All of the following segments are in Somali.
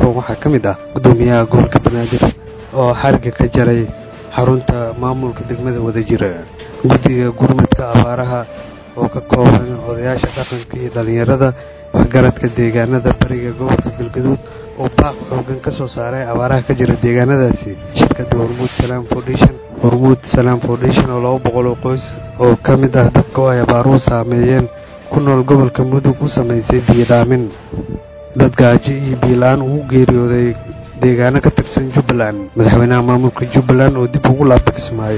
kuwan waxaa ka mid ah guddoomiyaha gobolka banaadir oo xariga ka jaray xarunta maamulka degmada wadajira guddiga gurmadka abaaraha oo ka kooban odayaasha dhaqanka iyo dhallinyarada waxgaradka deegaanada bariga gobolka galgaduud oo baaq xoogan ka soo saaray abaaraha ka jira deegaanadaasi shirkadda hormuud salaam foundation hormuud salaam foundation oo laba boqol oo qoys oo ka mid ah dadka oo ay abaaruhu saameeyeen ku nool gobolka mudug u samaysay biyo dhaamin dad gaajo iyo biyo-la-aan ugu geeriyooday deegaano ka tirsan jubbaland madaxweynaha maamulka jubbaland oo dib ugu laabta kismaayo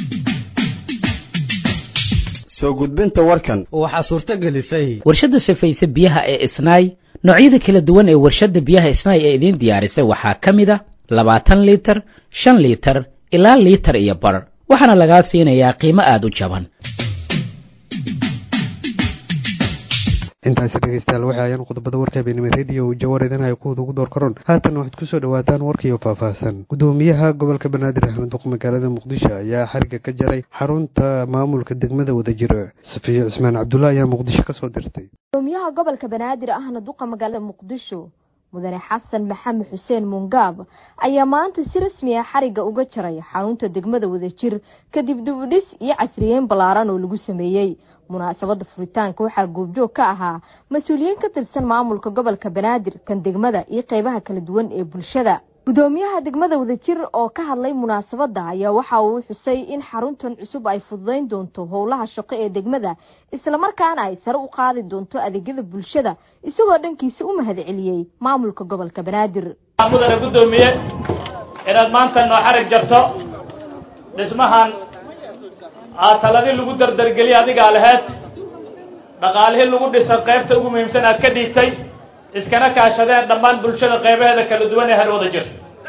soo gudbinta warkan waxaa suurto gelisay warshadda sifaysa biyaha ee isnaay noocyada kala duwan ee warshadda biyaha isnaay ee idiin diyaarisay waxaa ka mid a labaatan liitar shan liitar ilaa liitar iyo bar waxaana lagaa siinayaa qiimo aada u jaban intaasi dhegeystayaal waxay ayaan qodobada warka habeenimo rediyo jawar idinhaya kuwada ugu door karoon haatan waxaad kusoo dhawaataan warkiiyo faahfaahsan guddoomiyaha gobolka banaadir axmed duq magaalada muqdisho ayaa xariga ka jaray xarunta maamulka degmada wadajira safiya cusmaan cabdulla ayaa muqdisho kasoo dirtay gudoomiyaha gobolka banaadir ahna duqa magaalada muqdisho mudane xasan maxamed xuseen mungaab ayaa maanta si rasmi ah xariga uga jaray xarunta degmada wadajir kadib dibudhis iyo casriyeyn ballaaran oo lagu sameeyey munaasabada furitaanka waxaa goobjoog ka ahaa mas-uuliyiin ka tirsan maamulka gobolka banaadir kan degmada iyo qeybaha kala duwan ee bulshada gudoomiyaha degmada wadajir oo ka hadlay munaasabada ayaa waxa uu xusay in xaruntan cusub ay fududeyn doonto howlaha shaqo ee degmada islamarkaana ay sare u qaadi doonto adeegyada bulshada isagoo dhankiisa u mahad celiyey maamulka gobolka banaadir mudane guddoomiye inaad maanta noo xarig jarto dhismahan aa taladii lagu dardargeliya adigaa laheyd dhaqaalihii lagu dhisan qaybta ugu muhiimsan aad ka dhiigtay iskana kaashadeen dhammaan bulshada qaybaheeda kala duwan ee harwada jir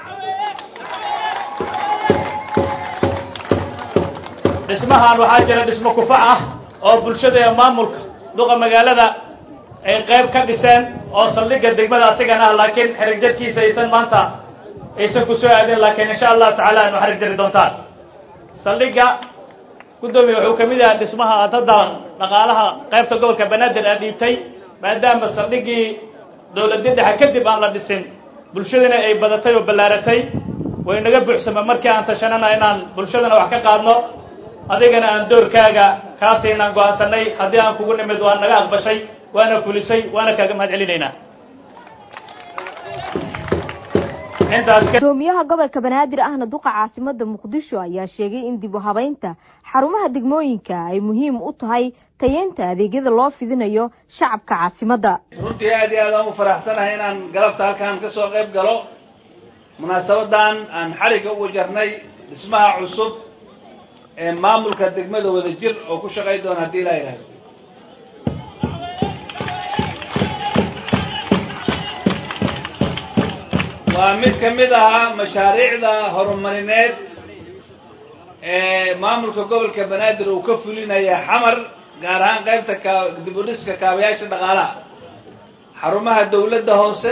dhismahan waxaa jira dhismo kufac ah oo bulshada ee maamulka duqa magaalada ay qayb ka dhiseen oo saldhigga degmada asigana ah laakiin xerig jarkiisa aysan maanta aysan ku soo aadin laakiin insha allahu tacaala anu xarig jari doontaan saldhigga guddoomiye wuxuu kamid yahay dhismaha aad hadda dhaqaalaha qaybta gobolka banaadir aad dhiibtay maadaama saldhiggii dowladii dhexe kadib aan la dhisin bulshadana ay badatay oo ballaaratay way naga buuxsama markii aan tashanana inaan bulshadana wax ka qaadno adigana aan doorkaaga kaasi inaan go-aansanay haddii aan kugu nimid waa naga aqbashay waana fulisay waana kaaga mahad celinaynaa gudoomiyaha gobolka banaadir ahna duqa caasimada muqdisho ayaa sheegay in dib u habeynta xarumaha degmooyinka ay muhiim u tahay tayeynta adeegyada loo fidinayo shacabka caasimadda runtii aad iyo aad aan u faraxsanahay inaan galabta halkaan ka soo qayb galo munaasabadan aan xariga uga jarnay dhismaha cusub ee maamulka degmada wadajir oo ku shaqay doona haddii ilaa yidhahdo waa mid ka mid ahaa mashaariicda horumarineed ee maamulka gobolka banaadir uu ka fulinaya xamar gaar ahaan qaybta ka dib u dhiska kaabayaasha dhaqaalaha xarumaha dawladda hoose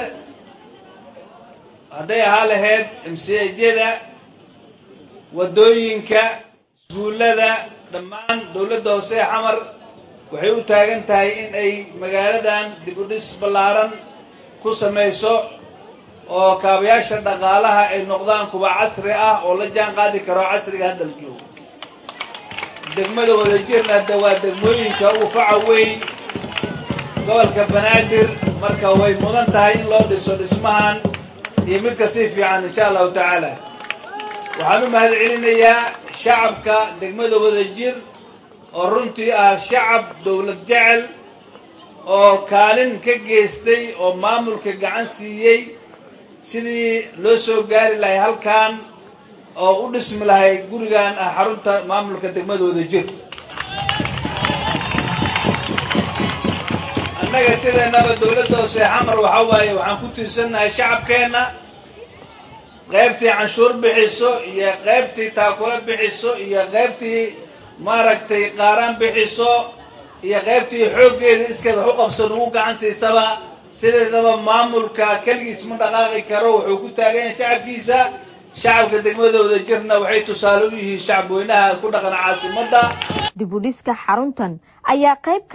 hadday ahaa lahayd mcjada waddooyinka iskuullada dhammaan dawladda hoose ee xamar waxay u taagan tahay in ay magaaladan dib u dhis ballaaran ku samayso oo kaabayaasha dhaqaalaha ay noqdaan kuwa casri ah oo la jaan qaadi karo casriga hadda la joogo degmada wadajirna de waa degmooyinka ugu faca weyn gobolka banaadir marka way mudan tahay in loo dhiso dhismahan iyo mid kasii fiican insha allahu tacaala waxaan u mahad celinayaa shacabka degmada wadajir oo runtii ah shacab dawlad jecel oo kaalin ka geystay oo maamulka gacan siiyey sidii loo soo gaari lahay halkan oo u dhismi lahay gurigan ah xarunta maamulka degmada wadajir annaga sideennaba dawladda hoose xamar waxa waaye waxaan ku tiirsannahay shacabkeenna qaybtii canshuur bixiso iyo qaybtii taakula bixiso iyo qaybtii maaragtay qaaraan bixiso iyo qaybtii xooggeeda iskeed wax u qabsan ugu gacan siisaba sideedaba maamulka keligiis ma dhaqaaqi karo wuxuu ku taagan yahay shacabkiisa shacabka degmada wadajirna waxay tusaale u yihiin shacab weynaha ku dhaqan caasimadda dib u dhiska xaruntan ayaa qayb ka ah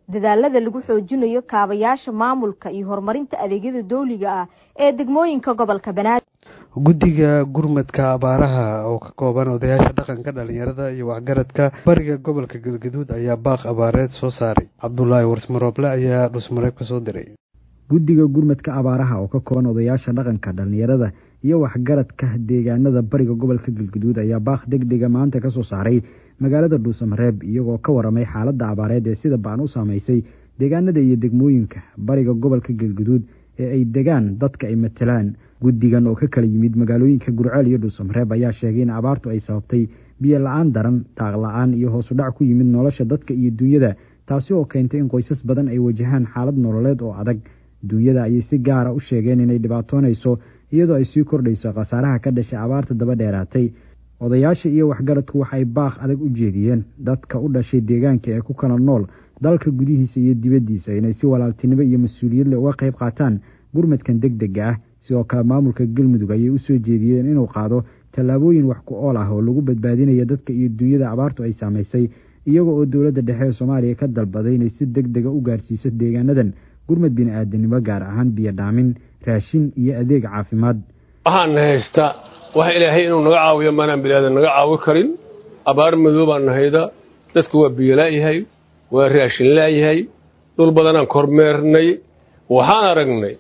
dadaalada lagu xoojinayo kaabayaasha maamulka iyo horumarinta adeegyada dawliga ah ee degmooyinka gobolka banaadir guddiga gurmadka abaaraha oo ka kooban odayaasha dhaqanka dhalinyarada iyo waxgaradka bariga gobolka galgaduud ayaa baaq abaareed soo saaray cabdulaahi warsmarooble ayaa dhusmareeb ka soo diray guddiga gurmadka abaaraha oo ka kooban odayaasha dhaqanka dhalinyarada iyo waxgaradka deegaanada bariga gobolka galgaduud ayaa baaq deg dega maanta ka soo saaray magaalada dhuusamareeb iyagoo ka waramay xaaladda abaareed ee sida baan u saamaysay deegaanada iyo degmooyinka bariga gobolka galgaduud ee ay degaan dadka ay matelaan guddigan oo ka kala yimid magaalooyinka gurceel iyo dhuusamareeb ayaa sheegay in abaartu ay sababtay biyo la-aan daran daaq la-aan iyo hoosudhac ku yimid nolosha dadka iyo duunyada taasi oo keentay in qoysas badan ay wajahaan xaalad nololeed oo adag duunyada ayay si gaara u sheegeen inay dhibaatoonayso iyadoo ay sii kordhayso khasaaraha ka dhashay abaarta daba dheeraatay odayaasha iyo waxgaradku waxay baaq adag u jeediyeen dadka u dhashay deegaanka ee ku kala nool dalka gudihiisa iyo dibaddiisa inay si walaaltinimo iyo mas-uuliyad leh uga qayb qaataan gurmadkan deg dega ah sidoo kale maamulka galmudug ayay u soo jeediyeen inuu qaado tallaabooyin wax ku ool ah oo lagu badbaadinayo dadka iyo duunyada abaartu ay saamaysay iyaga oo dowladda dhexe ee soomaaliya ka dalbaday inay si deg dega u gaarsiiso deegaanadan gurmad bini-aadanimo gaar ahaan biyo dhaamin raashin iyo adeeg caafimaad waxaana haysta waxa ilaahay inuu naga caawiyo maanaan biniaadan naga caawi karin abaar madow baan nahayda dadku waa biyo la'yahay waa raashin la'yahay dhul badanaan kormeernay waxaan aragnay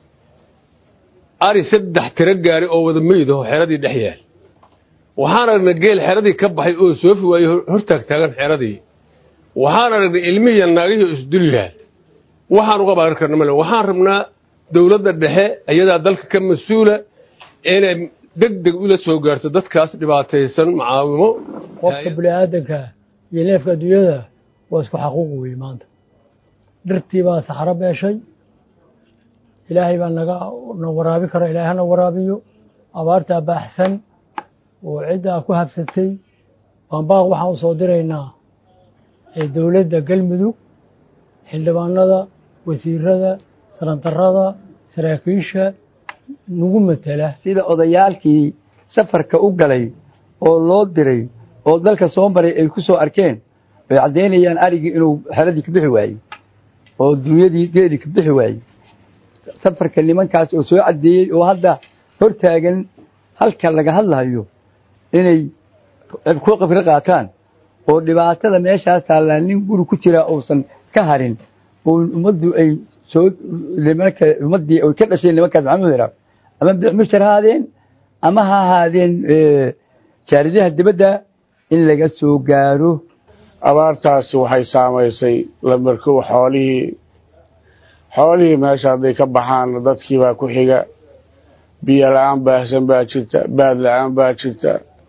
ari saddex tiro gaari oo wada meydaho xeradii dhex yaal waxaan aragnay geel xeradii ka baxay oo soofi waayo hortaag taagan xeradii waxaan aragnay ilmihiiyo naagihii isdul yaal waxaan uga baaran karna male waxaan rabnaa dowladda dhexe ayadaa dalka ka mas-uula inay deg deg ula soo gaarto dadkaas dhibaataysan macaawimo qofka bini-aadanka iyo neefka adduunyada waa isku xaquuq weeye maanta dhirtii baa saxro beeshay ilaahay baa naga na waraabi kara ilahay hana waraabiyo abaartaa baaxsan oo ciddaa ku habsatay baanbaaq waxaan u soo diraynaa ee dowladda galmudug xildhibaanada wasiirada sarandarada saraakiisha nagu matela sida odayaalkii safarka u galay oo loo diray oo dalka soo maray ay ku soo arkeen ay caddaynayaan arigii inuu xeradii ka bixi waayey oo duunyadii geedii ka bixi waayey safarka nimankaas oo soo caddeeyey oo hadda hor taagan halka laga hadlayo inay ku qafri qaataan oo dhibaatada meeshaas taallaa nin guri ku jira uusan ka harin oo ummaddu ay soo nimanka ummaddii ay ka dhashay nimankaas maxamed hiraab ama bicmushar ha ahaadeen ama ha ahaadeen jaaridaha dibadda in laga soo gaaro abaartaasi waxay saamaysay lamarkow xoolihii xoolihii meesha hadday ka baxaan dadkii baa ku xiga biyo la-aan baahsan baa jirta baad la-aan baa jirta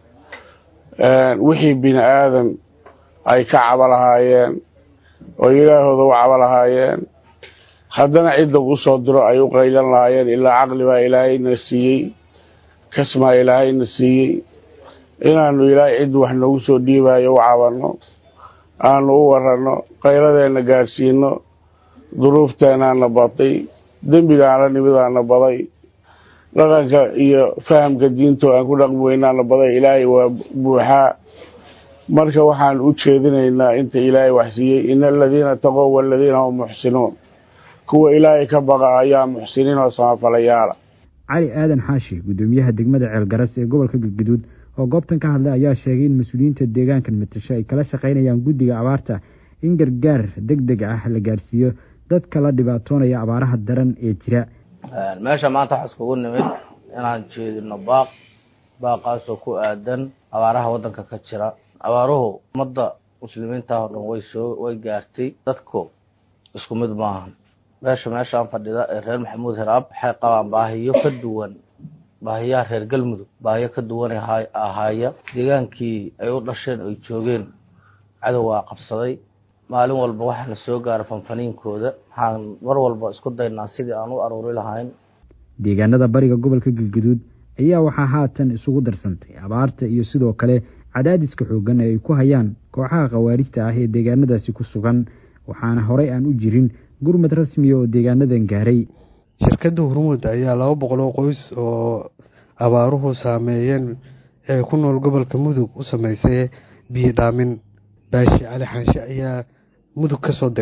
wixii bini aadan ay ka cabo lahaayeen oo ilaahooda u cabo lahaayeen haddana cidda u soo diro ay u qaylan lahaayeen ilaa caqli baa ilaahayna siiyey kasmaa ilaahayna siiyey inaanu ilaahay cid wax noogu soo dhiibayo u cabanno aanu u waranno qayladeenna gaadhsiino duruufteenaana baday dembigaana nimidaana baday dhaqanka iyo fahamka diintoo aan ku dhaqmi weynaana baday ilaahay waa buuxaa marka waxaan u jeedinaynaa inta ilaahay wax siiyey ina aladiina taqow waladiina hum muxsinuun kuwa ilaahay ka baqa ayaa muxsiniin oo samafalayaala cali aadan xaashi guddoomiyaha degmada ceelgaras ee gobolka galgaduud oo goobtan ka hadlay ayaa sheegay in mas-uuliyiinta deegaankan matasho ay kala shaqaynayaan guddiga abaarta in gargaar deg deg ah la gaarsiiyo dadka la dhibaatoonaya abaaraha daran ee jira meesha maanta waxaa iskugu nimid inaan jeedino baaq baaqaasoo ku aadan abaaraha waddanka ka jira abaaruhu ummadda muslimiinta oo dhan way soo way gaartay dadku isku mid maahan meesha meeshaan fadhida ee reer maxamuud hiraab waxay qabaan baahiyo ka duwan baahiyaha reer galmudug baahiyo ka duwan ahaaya deegaankii ay u dhasheen ay joogeen cadowgaa qabsaday maalin walba waxaana soo gaara fanfaniinkooda waxaan mar walba isku daynaa sidii aan u aruuri lahayn deegaanada bariga gobolka galgaduud ayaa waxaa haatan isugu darsantay abaarta iyo sidoo kale cadaadiska xooggan ee ay ku hayaan kooxaha khawaarijta ah ee deegaanadaasi ku sugan waxaana horey aan u jirin gurmad rasmiya oo deegaanadan gaaray shirkadda hurmud ayaa laba boqol oo qoys oo abaaruhu saameeyeen ee ku nool gobolka mudug u sameysay biyo dhaamin baashi cali xaanshe ayaa mudug ka soo diray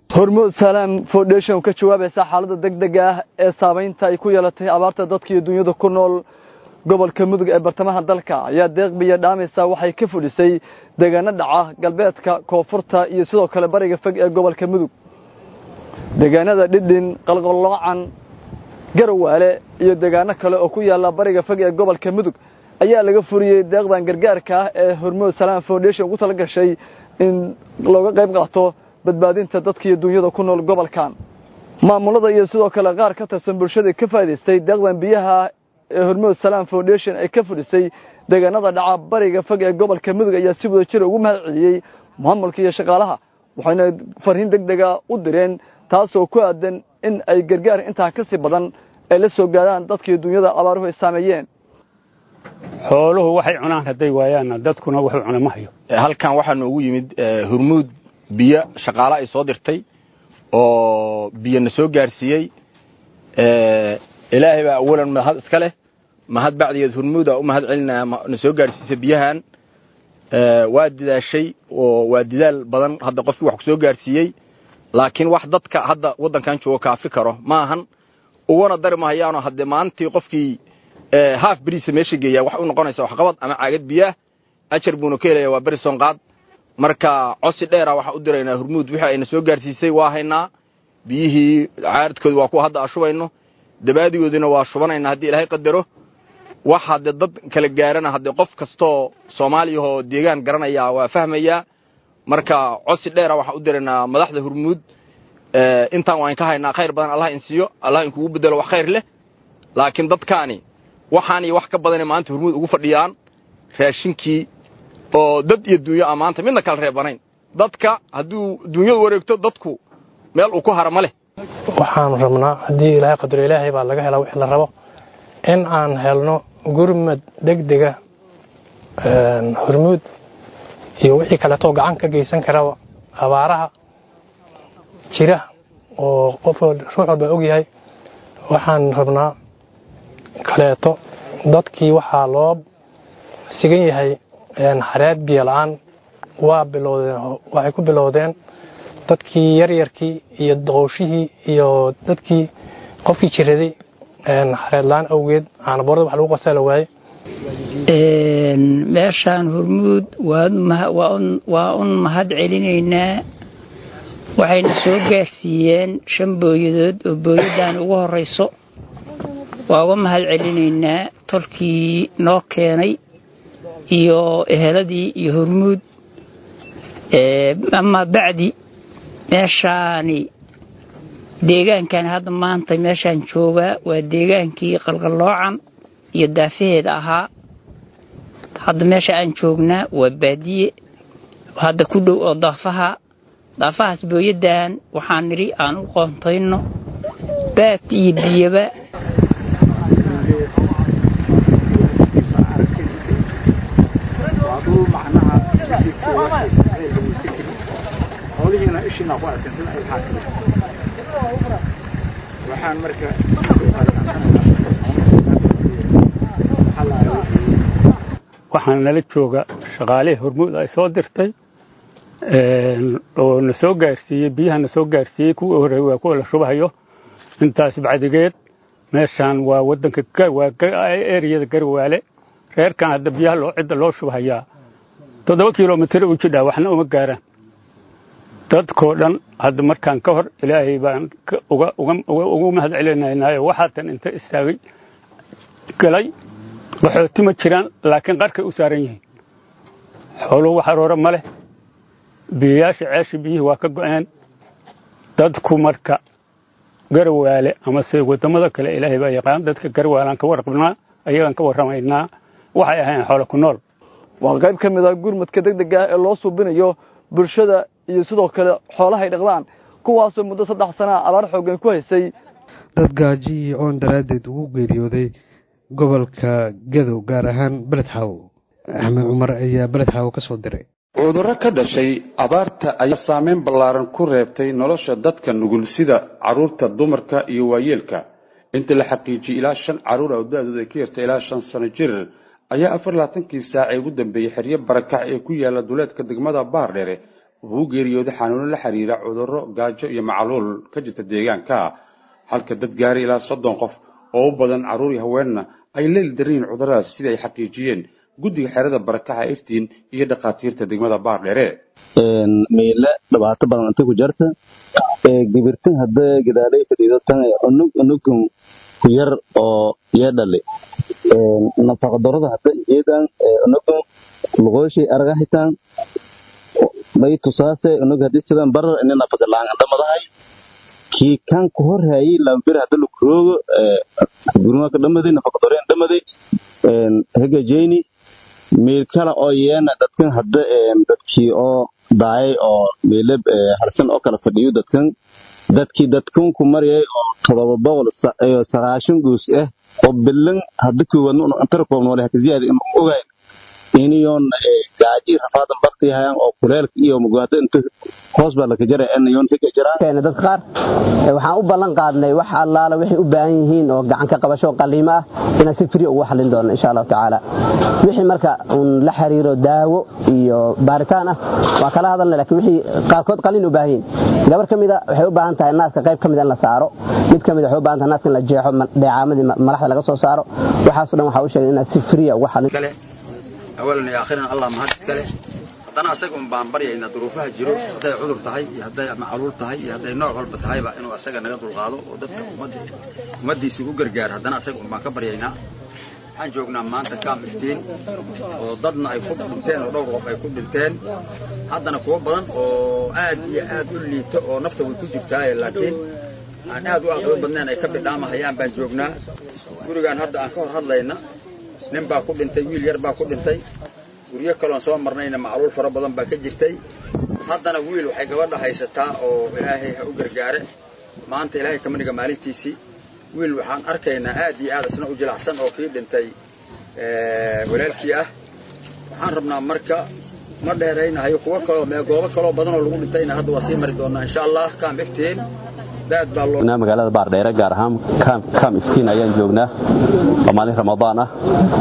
hormuud salaam foundation ka jawaabaysa xaaladda degdega ah ee saamaynta ay ku yeelatay abaarta dadka iyo dunyada ku nool gobolka mudug ee bartamaha dalka ayaa deeqbiya dhaamaysa waxay ka fudhisay deegaano dhaca galbeedka koonfurta iyo sidoo kale bariga fog ee gobolka mudug deegaanada dhidhin qalqalloocan garawaale iyo deegaano kale oo ku yaala bariga fog ee gobolka mudug ayaa laga furiyey deeqdan gargaarka ah ee hormuud salaam foundation ugu tala gashay in looga qayb qaato badbaadinta dadka iyo dunyada ku nool gobolkan maamulada iyo sidoo kale qaar ka tirsan bulshada ka faa'iidaystay deeqdan biyaha ee hormuud salaam foundation ay ka fudhisay deegaanada dhaca bariga fog ee gobolka mudug ayaa si wada jira ugu mahad celiyey maamulka iyo shaqaalaha waxayna fariin degdega u direen taasoo ku aadan in ay gargaar intaa ka sii badan ay la soo gaadhaan dadkii dunyada abaaruhu ay saameeyeen xooluhu waxay cunaan hadday waayaanna dadkuna wuxuu cuna ma hayo halkan waxaa noogu yimid hurmuud biyo shaqaale ay soo dirtay oo biyo na soo gaarsiiyey ilaahay baa awalan mahad iska leh mahad bacdigeed hurmuuda u mahad celinaya na soo gaarsiisay biyahan waa didaashay oo waa didaal badan hadda qofkii wax ku soo gaarsiiyey laakiin wax dadka hadda waddankan jooga kaafi karo ma ahan uguna dari mahayaano haddee maalintii qofkii haaf beriisa meesha geeyaa wax u noqonaysa waxqabad ama caagad biyaah ajar buuna ka helaya waa beri soonqaad marka cosi dheera waxaa u diraynaa hurmuud wixii ayna soo gaarsiisay waa haynaa biyihii caaradkooda waa kuwa hadda ashubayno dabaadigoodina waa shubanayna haddii ilaahay qadaro wax haddee dad kala gaarana haddee qof kastoo soomaaliyahoo deegaan garanaya waa fahmayaa marka cosi dheera waxaa u diraynaa madaxda hurmuud intaan waan ka haynaa khayr badan allah in siiyo allah inkugu bedelo wax khayr leh laakiin dadkaani waxaan iyo wax ka badane maanta hurmuud ugu fadhiyaan raashinkii oo dad iyo duunyo a maanta midna kala reebanayn dadka hadduu duunyadu wareegto dadku meel uu ku hara ma leh waxaan rabnaa haddii ilaahay qadaro ilaahay baa laga helaa wixii la rabo in aan helno gurmad degdega hormuud iyo wixii kaleetoo gacan ka geysan karaba abaaraha jira oo qof ruux walba og yahay waxaan rabnaa kaleeto dadkii waxaa loo sigan yahay xareed biyo la-aan waa bilowdeen waxay ku bilowdeen dadkii yaryarkii iyo doqowshihii iyo dadkii qofkii jiraday xareed la-aan awgeed caanaboorda wax lagu qasala waaye meeshaan hurmuud waa un mahad celinaynaa waxayna soo gaarsiiyeen shan booyadood oo booyaddan ugu horeyso waa uga mahad celinaynaa tolkii noo keenay iyo eheladii iyo hormuud ama bacdi meeshaani deegaankan hadda maanta meeshaan joogaa waa deegaankii qalqalloocan iyo daafaheeda ahaa hadda meesha aan joognaa waa baadiye hadda ku dhow oo daafaha daafahaas booyaddan waxaan nidhi aan u qoontayno baad iyo biyaba waxaan marka waxaan nala jooga shaqaalihii hormuud ay soo dirtay oo na soo gaarsiiyey biyaha na soo gaarsiiyey kuwii horreeyey waa kuwa la shubahayo intaas bacdigeed meeshaan waa wadanka waa eriyada garwaale reerkan hadda biyaha loo cidda loo shubhayaa toddoba kilomitir u jidhaa waxna uma gaaraan dadkoo dhan hadda markaan ka hor ilaahay baan ugu mahad celinaynaayo waxaatan inta istaagay galay qaxooti ma jiraan laakiin qarkay u saaran yihiin xooluhu wax aroora ma leh biyayaasha ceeshi biyihii waa ka go'een dadku marka garwaale amase wadamada kale ilaahay baa yaqaan dadka garwaalaan ka warqabnaa ayagaan ka warramaynaa waxay ahayn xoolo ku nool waa qayb ka mid ah gurmadka degdega ah ee loo suubinayo bulshada iyo sidoo kale xoolahay dhaqdaan kuwaasoo muddo saddex sanaa abaar xooggan ku haysay dad gaaji iyo oon daraaddeed ugu geeriyooday gobolka gadow gaar ahaan beledxaaw axmed cumar ayaa beledxaaw ka soo diray cudurro ka dhashay abaarta ayaa saameyn ballaaran ku reebtay nolosha dadka nugul sida carruurta dumarka iyo waayeelka inta la xaqiijiyey ilaa shan carruur oo da-dooda ay ka yartay ilaa shan sano jir ayaa afar labaatankii saac ee ugu dambeeyey xeryo barakac ee ku yaala duleedka degmada baardheere wuxuu u geeriyooday xanuuno la xiriira cudurro gaajo iyo macluul ka jirta deegaanka halka dad gaaray ilaa soddon qof oo u badan carruur iyo haweenna ay leeli daryiin cuduradaas sida ay xaqiijiyeen guddiga xerada barakaxa iftiin iyo dhakhaatiirta degmada baardheere meyle dhibaato badan inta ku jarta gibirtan hadda gadaalay fadhiido tan unug unugun ku yar oo iyo dhali nafaqa darada hadda jeedaan unugun luqooshay araga hitaan may tusaase unug hadii sidan barar ini nafaqa laanga dhamadahay kii kan ku horhayay lambir hadda lukuroogo gurumaka dhamaday nafaqa dareen dhamaday hegajeyni meel kale oo yeena dadkan hadda dadkii oo daayay oo meelab harsan oo kala fadhiyo dadkan dadkii dadkan ku marayay oo todoba boqol iyo sagaashan guus ah oo bilan hadda koowaadna antara koobnoole haka ziyaada ima ogayn iniyoon gaaji rafaadan bakti hayaan oo kuleelka iyo mugaado inta hoos baa laka jara anayoon higa jiraan dad qaar waxaan u ballan qaadnay wax allaala waxay u baahan yihiin oo gacan ka qabasho qaliimo ah inaan si free ugu xallin doono insha allahu tacaala wixii marka uun la xiriiro daawo iyo baaritaan ah waa kala hadalnay laakiin wixii qaarkood qalin u baahan yihiin gabar ka mida waxay u baahan tahay naaska qayb ka mid in la saaro mid ka mid waxay u baahan tahay naaska in la jeexo dheecaamadii malaxda laga soo saaro waxaasoo dhan waxaa u sheegay inaad si free ugu xallin awalan iyo aakhiran allah mahad iskale haddana asaga un baan baryaynaa duruufaha jiro hadday cudur tahay iyo hadday macluul tahay iyo hadday nooc walba tahayba inuu asaga naga dulqaado oo dadka ummaddiisa ugu gargaaro haddana asaga un baan ka baryaynaa waxaan joognaa maanta kaam iftiin oo dadna ay ku dhinteen oo dhowr qof ay ku dhinteen haddana kuwo badan oo aad iyo aad u liito oo nafta way ku jirtaaye laakiin aan aad u aqlo badnayn ay ka bidhaamahayaan baan joognaa gurigaan hadda aan ka hor hadlayna nin baa ku dhintay wiil yar baa ku dhintay guryo kaloon soo marnayna macluul fara badan baa ka jirtay haddana wiil waxay gabadha haysataa oo ilaahay ha u gargaare maanta ilaahay kama dhiga maalintiisii wiil waxaan arkaynaa aad iyo aad isna u jilacsan oo kii dhintay walaalkii ah waxaan rabnaa marka ma dheeraynahayo kuwo kaloo mee goobo kaloo badan oo lagu dhintayna hadda waa sii mari doonaa insha allah kaam iftiin magaalada baardheere gaar ahaan kam iftiin ayaan joognaa waa maalin ramadaan ah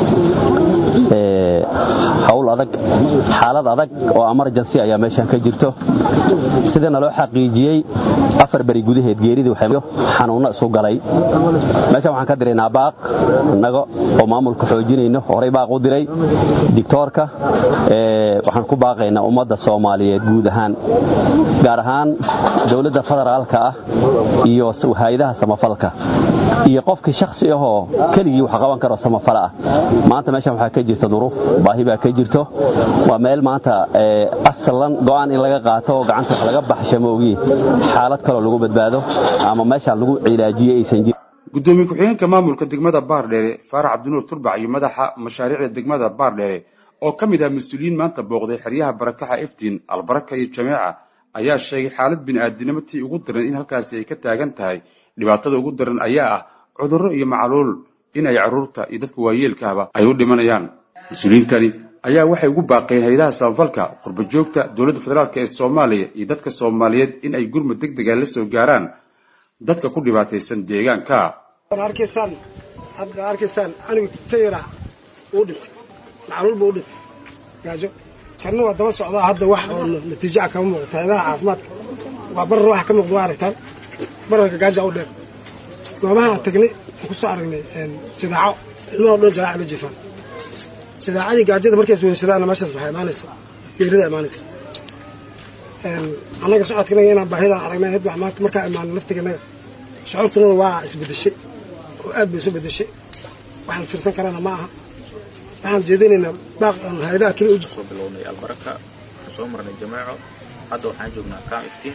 hawl adag xaalad adag oo emergency ayaa meeshan ka jirto sidana loo xaqiijiyey afar beri gudaheed geeridii xanuunno isu galay meeshan waxaan ka diraynaa baaq innaga oo maamulka xoojinayno horey baaq u diray dictoorka waxaan ku baaqaynaa ummadda soomaaliyeed guud ahaan gaar ahaan dowladda federaalka ah iyo hay-adaha samafalka iyo qofkii shaksi ahoo keligii wax qaban karo samafala ah maanta meeshan waxaa ka jirta duruuf baahi baa ka jirto waa meel maanta asalan go'aan in laga qaato oo gacanta wax laga baxsha ma ogi xaalad kaloo lagu badbaado ama meeshaan lagu cilaajiyo aysan jirin gudoomiye ku-xigeenka maamulka degmada baardheere faarax cabdinuur turbac iyo madaxa mashaariicda degmada baardheere oo ka mid ah mas-uuliyiin maanta booqday xeryaha barakaxa iftiin albaraka iyo jameeca ayaa sheegay xaalad bini'aadinimo tii ugu daran in halkaasi ay ka taagan tahay dhibaatada ugu daran ayaa ah cudurro iyo macluul in ay carruurta iyo dadka waayeelkaaba ay u dhimanayaan mas-uuliyiintani ayaa waxay ugu baaqeen hay-adaha samafalka qurba joogta dowladda federaalk ee soomaaliya iyo dadka soomaaliyeed in ay gurmud deg dega la soo gaaraan dadka ku dhibaataysan deegaanka arkaysaan hadda arkaysaan anigu tayra uu dhintay macluul buu u dhintay gaajo kanna waa daba socdaa hadda wax oo natiijo ah kama muuqato hayadaha caafimaadka waa barar waxa ka muuqda waa aragtaan bararka gaaja u dheer goobaha aan tagnay aan kusoo aragnay jadaaco ilmaha o dhan jadaaca la jifaan jadaacadii gaajada markay isweynsadaana meeshaas waxay imaanaysa geerida imaanaysa annaga socodkanaga inaan baahidaan aragnay had maanta markaa imaano laftiganaga shucuurtanada waa isbedeshay oo aad bay isu bedeshay waxaan firsan karana ma aha waxaan jeedinaynaa baaq hay-adaha keli u soo bilownay albaraka waxaan soo marnay jameeco hadda waxaan joognaa cam iftiin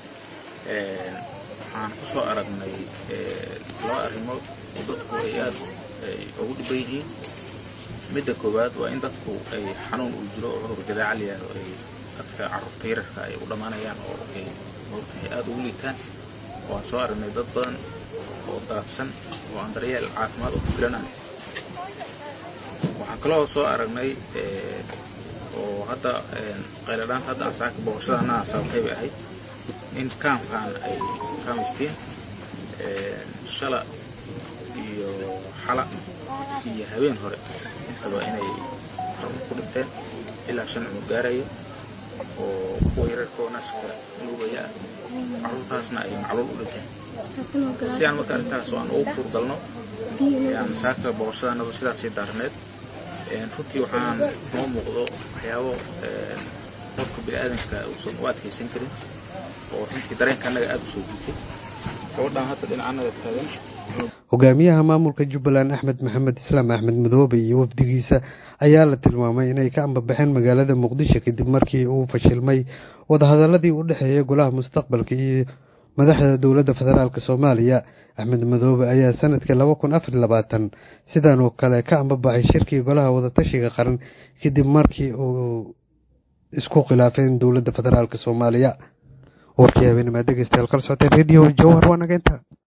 waxaan kusoo aragnay laba arrimood oo dadku ay aada ugu dhiban yihiin midda koowaad waa in dadku ay xanuun uu jiro oo cudur jadaaca la yihahdo ay dadka carruurta yararka ay u dhammaanayaan oo ay ay aada ugu liitaan waan soo aragnay dad badan oo daadsan oo aan daryeel caafimaad oo ku filanaan waxaan kaloo soo aragnay oo hadda qayladhaanta hadda aan saaka booqashadana sababtay bay ahayd in kaamkaan ay kaamistiin shala iyo xala iyo habeen hore intaba inay carruur ku dhinteen ilaa shan cumur gaarayo oo kuwa yararka oo naaska nuugaya ah caruurtaasna ay macluul u dhinteen si aan marka arrintaas oo aan ugu kurgalno yani saaka boqoshadaanadu sidaasii daarneed runtii waxaan noo muuqdo waxyaabo qofka bini-aadanka uusan u adkaysan karin oo runtii dareenka annaga aada u soo jiitay gabadhaan hadda dhinacanaga taagan hogaamiyaha maamulka jubbaland axmed maxamed islaam axmed madoobe iyo wafdigiisa ayaa la tilmaamay inay ka ambabaxeen magaalada muqdisho kadib markii uu fashilmay wadahadaladii u dhexeeyay golaha mustaqbalka iyo madaxda dowladda federaalk soomaaliya axmed madoobe ayaa sanadkii laba kun afar labaatan sidan oo kale ka ambabaxay shirkii golaha wadatashiga qaran kadib markii uu isku khilaafeen dowladda federaalk soomaaliya warkii habeenima dhegeystayaal kala socotay radio jowhar waa nageynta